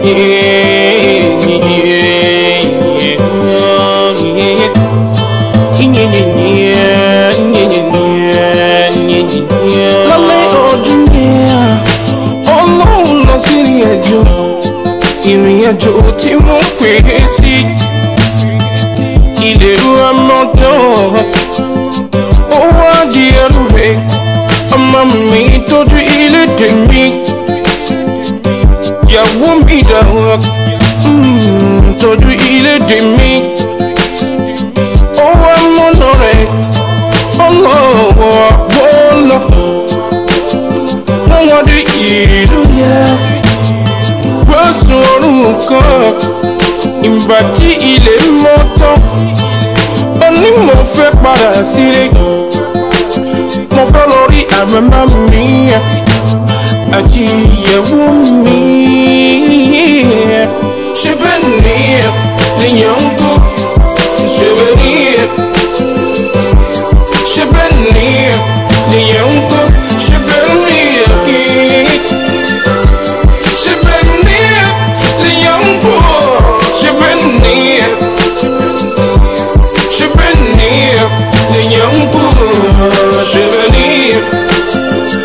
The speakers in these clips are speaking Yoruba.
lálẹ́ ọdún yẹn ọlọ́run lọ sí ìrìn àjò ìrìn àjò tí wọ́n pè é sí ilé ramọ́tò ó wá di ẹrù rẹ̀ ọmọ mi tójú ilé tèmi ìyàwó mi dàrú tójú ilé tèmi ó wá mọ́nà rẹ̀ ọlọ́wọ́ bọ́ọ̀lọ́ wọ́n wá dé ìlú yẹn rọ́sùn ọ̀run kan ìgbà tí ilé mọ́ tán ó ní mo fẹ́ padà sílé mo fẹ́ lọ rí àmàmà mi àti ìyẹ̀wò mi ṣe bẹ́ẹ̀ ni ènìyàn ń kú ṣe bẹ́ẹ̀ ni ṣe bẹ́ẹ̀ ni ènìyàn ń kú ṣe bẹ́ẹ̀ ni kí. She been near the young boy. She been near. She been near the young boy. She been near.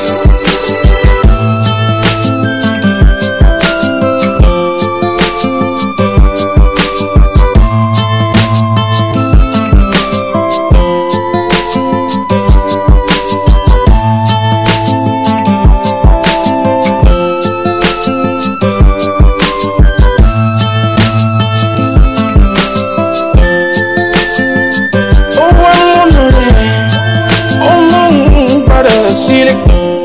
ó wá lọ́nà rẹ̀ ọlọ́run padà sílẹ̀.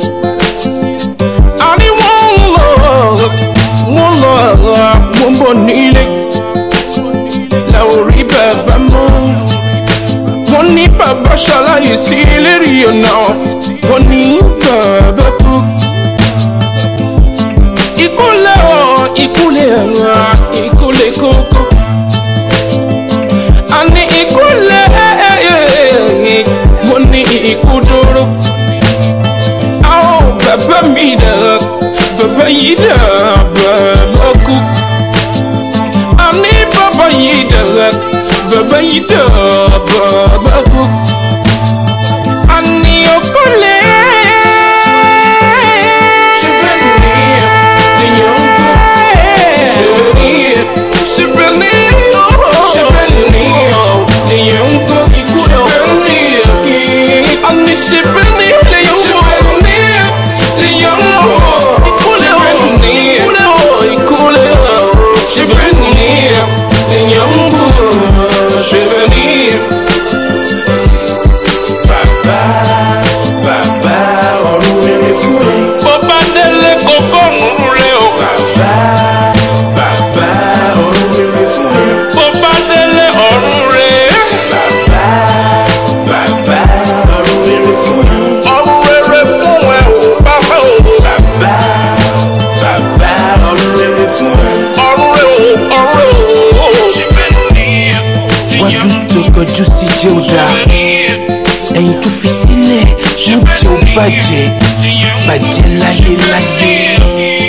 àní wọ́n ń lọ wọ́n lọ wọ́n bọ̀ nílé làwọn rí bàbá mọ́. wọ́n ní bàbá ṣaláyè sí lérí ọ̀nà wọ́n ní bàbá kú. ìkúlẹ̀ ọ̀ ìkúlẹ̀ ọ̀ ìkúlẹ̀ kókó àní ìkúlẹ̀ mo ní ikú dúró. àwọn bàbá mi dà bàbá yìí dà bàbá kú. àní bàbá yìí dà bàbá yìí dà bàbá kú. àní ìkúlẹ̀. ṣe bẹ́ẹ̀ ni èèyàn ń kú. ṣe bẹ́ẹ̀ ni ṣe bẹ́ẹ̀ ni ṣe bẹ́ẹ̀ ni èèyàn ń kú. ikú ṣe bẹ́ẹ̀ ni kí. àní ṣe bẹ́ẹ̀ ni èèyàn ń kú. ṣe bẹ́ẹ̀ ni èèyàn ń kú. ìkúlẹ̀ ọ̀ ìkúlẹ̀ ọ̀ ìkúlẹ̀ ọ̀ ṣe bẹ́ẹ̀ ni èèyàn ń kú. ṣe bẹ́ẹ̀ ni. Bàbá bàbá ọ̀run rere fún ẹ. Bó bá délé kókó ọ̀run rẹ o. Bàbá bàbá ọ̀run rere fún ẹ. Bó bá délé ọ̀run rẹ. Bàbá bàbá ọ̀run rere fún ẹ. Ọ̀run rere fún ẹ o bàbá o. Bàbá bàbá ọ̀run rere fún ẹ. Ọ̀run rẹ o ọ̀run rẹ o. wájú tó kọjú sí jẹ́ ò dáa ẹ̀yìn tó fi sílẹ̀ mú jẹ́ ò bàjẹ́ bàjẹ́ láyéláyé.